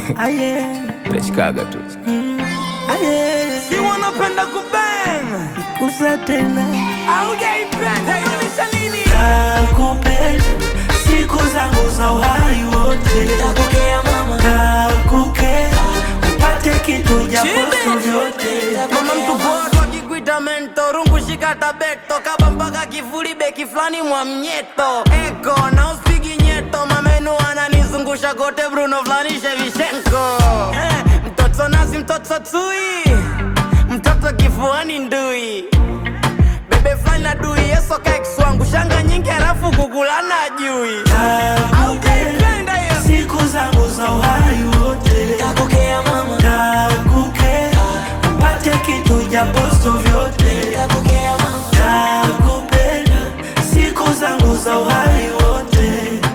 Aye, Nachikaga tu aye, Si wanapenda kubang kusa tena aujaipenda inaonyesha nini? nakupenda siku zangu za uhai wote Nakukea mama, nakukea upate kitu japoso vyote mama mtu poa akikuita mento rungu shika tabeto kaba mpaka kifuli beki fulani mwa mnyeto eko na usipigi nyeto mamenu ananizungusha kote Bruno fulani Shevchenko eh, mtoto nazi mtoto tui mtoto kifuani ndui bebe fulani na dui yeso kaikswangu shanga nyingi halafu kukulana jui Aujaipenda hiyo. siku zangu za uhai wote Nakukea mama, nakukea upate kitu japoso vyote nakukea mama nakupenda siku zangu za uhai wote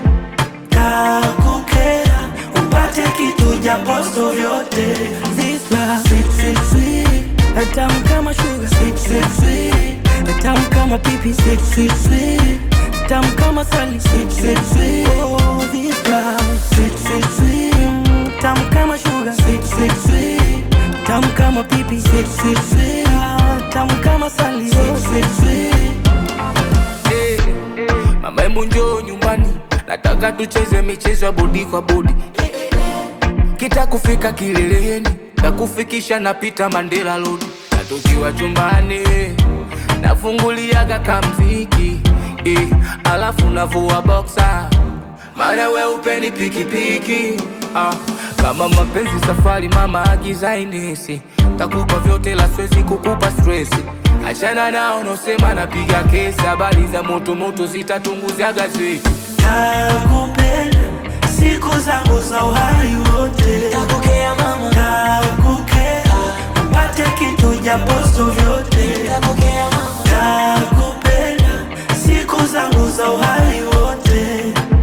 nakukea upate kitu japoso vyote This love, sweet, sweet, sweet. tamu kama sugar sweet, sweet, sweet. tamu kama pipi sweet, sweet, sweet. tamu kama sali sweet, sweet, sweet. Oh, this love, sweet, sweet, sweet. Mm, tamu kama sugar sweet, sweet, sweet. tamu kama pipi sweet, sweet, sweet. Ah, tamu kama sali sweet, sweet, sweet. Eh, Mama hebu njoo nyumbani, nataka tucheze michezo ya bodi kwa bodi. Kita kufika kileleni, takufikisha napita Mandela Road. Na tukiwa chumbani, nafunguliaga kamziki eh, alafu navua boxer mara we upeni pikipiki ah, kama mapenzi safari mama agiza inesi takupa vyote la swezi kukupa stresi achana nao nosema napiga kesi habari za moto moto zitatunguza gazeti nakupenda siku zangu za uhai wote nakukea mama nakukea upate kitu japoso vyote nakukea mama nakupenda siku zangu za uhai wote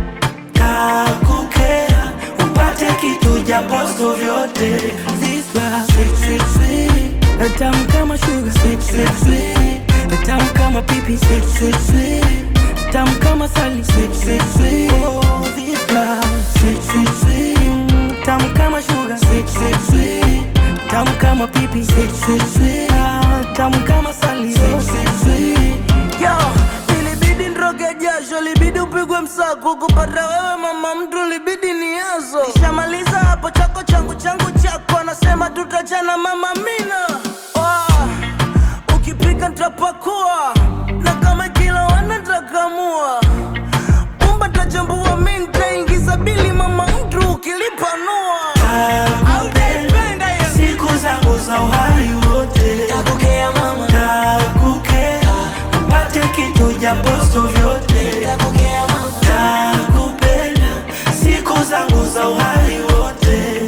nakukea upate kitu japoso vyote This love, sweet, sweet, sweet. tamu kama sugar sweet, sweet, sweet. tamu kama pipi sweet, sweet, sweet. tamu kama sali sweet, sweet, sweet. Oh, this love, sweet, sweet, sweet. Mm, tamu kama sugar sweet, sweet, sweet. tamu kama pipi sweet, sweet, sweet. Ah, tamu kama sali sweet, sweet, sweet. Yo, ilibidi nroge jasho, libidi upigwe msako kupata wewe mama mtu, libidi ni yazo. Nishamaliza hapo chako changu changu chako, anasema tutachana mama mina. Oh, ukipika nitapakua na kama kila wana nitakamua Pumba tachambua mi nitaingiza bili mama mtu ukilipanua Aujaipenda hiyo. siku zangu za uhai wote Nakukea mama, nakukea upate kitu japoso vyote nakukea mama nakupenda siku zangu za uhai wote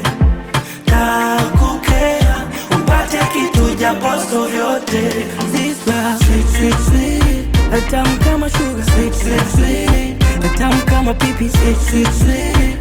nakukea upate kitu japoso vyote This love, sweet, sweet, sweet. tamu kama sugar sweet, sweet, sweet. tamu kama pipi sweet, sweet, sweet.